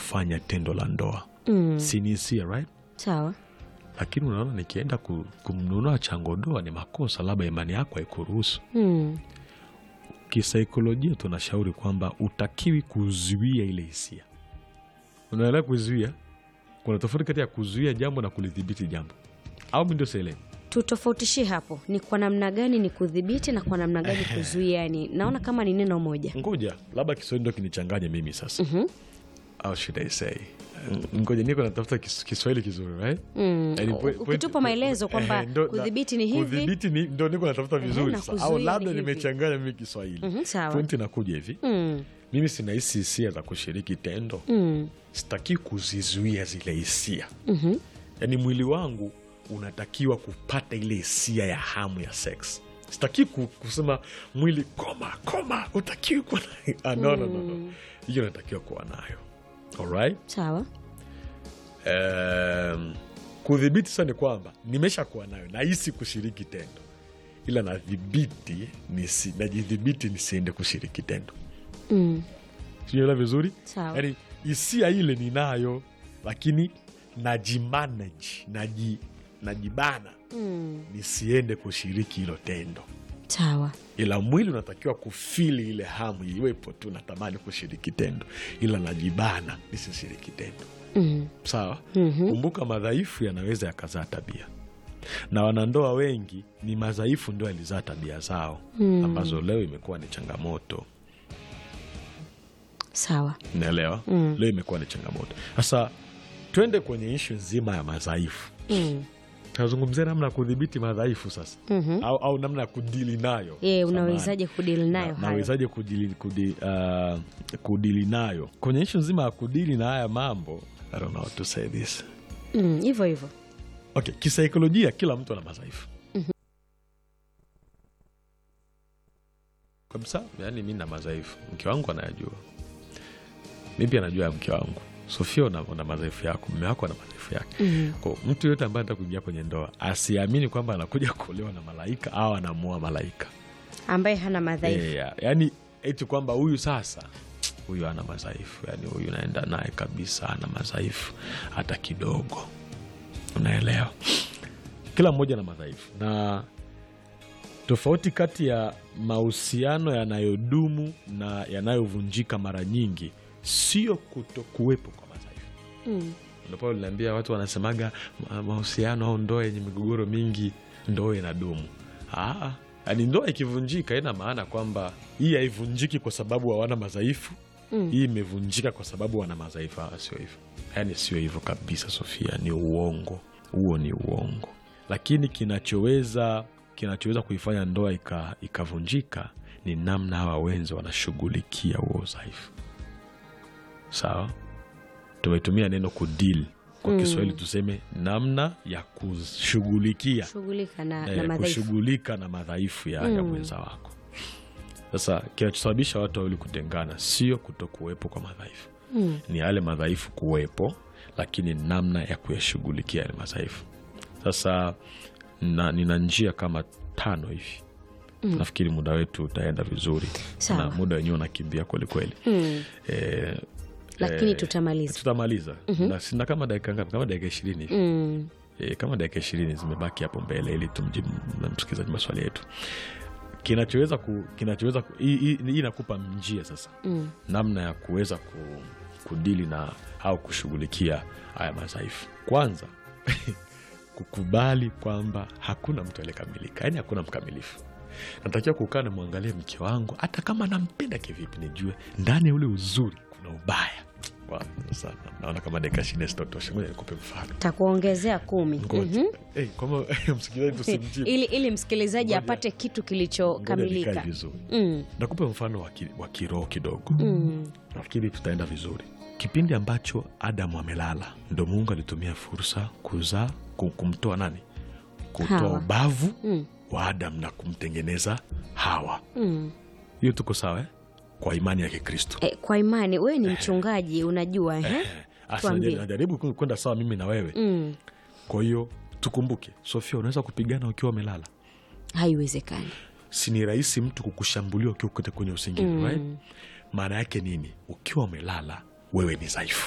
kufanya tendo la ndoa Mm. si ni hisia right Sawa. lakini unaona nikienda ku, kumnunua changodoa ni makosa labda imani yako haikuruhusu Mm. kisaikolojia tunashauri kwamba utakiwi kuzuia ile hisia unaelewa kuzuia kuna tofauti kati ya kuzuia jambo na kulidhibiti jambo au mi ndio sielewi Tutofautishie hapo, ni kwa namna gani ni kudhibiti na kwa namna gani kuzuia? Yani naona kama ni neno moja. ngoja labda kiswahili ndo kinichanganye mimi sasa Mhm. au should I say Ng- ngoja niko natafuta kis- kiswahili kizuri right? Mm. Yaani U- point- Ukitupa point- maelezo kwamba eh, ndo- na- kudhibiti ni hivi. kudhibiti ni ndo niko natafuta vizuri na sasa au kuzuia labda ni hivi. nimechanganya mimi kiswahili Mhm, sawa. pointi inakuja hivi Mm. mimi sinahisi hisia za kushiriki tendo Mm. sitaki kuzizuia zile hisia Mhm. yaani mwili wangu unatakiwa kupata ile hisia ya hamu ya sex sitaki ku- kusema mwili koma koma utakiwi kuwa na ah, no, no, no, no. hiyo natakiwa kuwa nayo alright Sawa. um, kudhibiti sasa ni kwamba nimesha kuwa nayo nahisi kushiriki tendo ila nadhibiti nisi, najidhibiti nisiende kushiriki tendo Mm. siela vizuri Sawa. yaani hisia ile ninayo lakini najimanage naji, najibana Mm. nisiende kushiriki hilo tendo Sawa. ila mwili unatakiwa kufili ile hamu iwepo tu natamani kushiriki tendo ila najibana nisishiriki tendo Mm. sawa Mhm. kumbuka madhaifu yanaweza yakazaa tabia na wanandoa wengi ni madhaifu ndio yalizaa tabia zao Mm. ambazo leo imekuwa ni changamoto Sawa. naelewa Mm. leo imekuwa ni changamoto sasa twende kwenye ishu nzima ya madhaifu Mm. tunazungumzia namna ya kudhibiti madhaifu sasa Mhm. au, au namna ya kudili nayo Ye, Samahani. unawezaje kudili nayo Na- hayo? nawezaje kudili, kudi, uh, kudili nayo kwenye ishu nzima ya kudili na haya mambo I don't know how to say this Mm, hivyo hivyo. okay kisaikolojia kila mtu ana madhaifu kabisa yani mi na madhaifu mke wangu anayajua mi pia najua ya mke wangu sofia una, una madhaifu yako mme wako ana madhaifu yake Mm. Kwa mtu yote ambaye anataka kuingia kwenye ndoa asiamini kwamba anakuja kuolewa na malaika au anamuoa malaika Ambaye hana madhaifu. yeah, yani eti kwamba huyu sasa huyu ana madhaifu yani huyu naenda naye kabisa ana madhaifu hata kidogo unaelewa kila mmoja na madhaifu na tofauti kati ya mahusiano yanayodumu na yanayovunjika mara nyingi sio kuto kuwepo kwa madhaifu Mm. Ndio pale niliambia watu wanasemaga ma- mahusiano au ndoa yenye migogoro mingi ndoa inadumu. Ah, yani ndoa ikivunjika ina maana kwamba hii haivunjiki kwa sababu hawana madhaifu Mm. hii imevunjika kwa sababu wana madhaifu. Ah, sio hivyo, yani sio hivyo kabisa, Sofia, ni uongo huo, ni uongo. Lakini kinachoweza kinachoweza kuifanya ndoa ika- ikavunjika ni namna hawa wenzi wanashughulikia huo udhaifu. Sawa, tumetumia neno kudil kwa Mm. Kiswahili tuseme namna ya kushughulikia Shughulika na, eh, na madhaifu. kushughulika na madhaifu ya, ya Mm. mwenza wako. Sasa kinachosababisha watu wawili kutengana sio kutokuwepo kwa madhaifu, Mm. ni yale madhaifu kuwepo, lakini namna ya kuyashughulikia yale madhaifu. Sasa na, nina njia kama tano hivi Mm. nafikiri muda wetu utaenda vizuri Sawa. na muda wenyewe unakimbia kwelikweli Mm. eh, Lakini eh, tutamaliza. tutamaliza na sina kama dakika ngapi kama dakika ishirini hivi Mm. e, kama dakika ishirini zimebaki hapo mbele ili tumjibu na msikilizaji maswali yetu kinachoweza ku, kinachoweza ku, hii- hii hii inakupa njia sasa Mm. namna ya kuweza ku, kudili na au kushughulikia haya madhaifu kwanza kukubali kwamba hakuna mtu aliyekamilika yaani hakuna mkamilifu natakiwa kukaa namwangalia mke wangu hata kama nampenda kivipi nijue ndani ya ule uzuri kuna ubaya Wa, sasa naona kama dakika ishirini zitotosha ngoja nikupe mfano Takuongezea kumi. Ngoja. Mhm. Eh, kwamba msikilizaji tusimjibu. ili, ili msikilizaji Ngoja. apate kitu Ngoja nikae kilichokamilika. vizuri. Mm. Nakupa mfano wa ki- wa kiroho kidogo, Mm. nafikiri tutaenda vizuri. Kipindi ambacho Adamu amelala, ndo Mungu alitumia fursa kuzaa, ku- kumtoa nani, kutoa Hawa. ubavu Mm. wa Adamu na kumtengeneza Hawa. Mm. Hiyo tuko sawa eh? Kwa imani ya Kikristo. E, kwa imani wewe ni mchungaji unajua eh? Eh, asa Tuambie. najaribu- najaribu ku- kwenda sawa mimi na wewe. Mm. Kwa hiyo tukumbuke, Sofia, unaweza kupigana ukiwa umelala Haiwezekani. si ni rahisi mtu kukushambulia ukiwa kote kwenye usingizi Mm. right? maana yake nini ukiwa umelala wewe ni dhaifu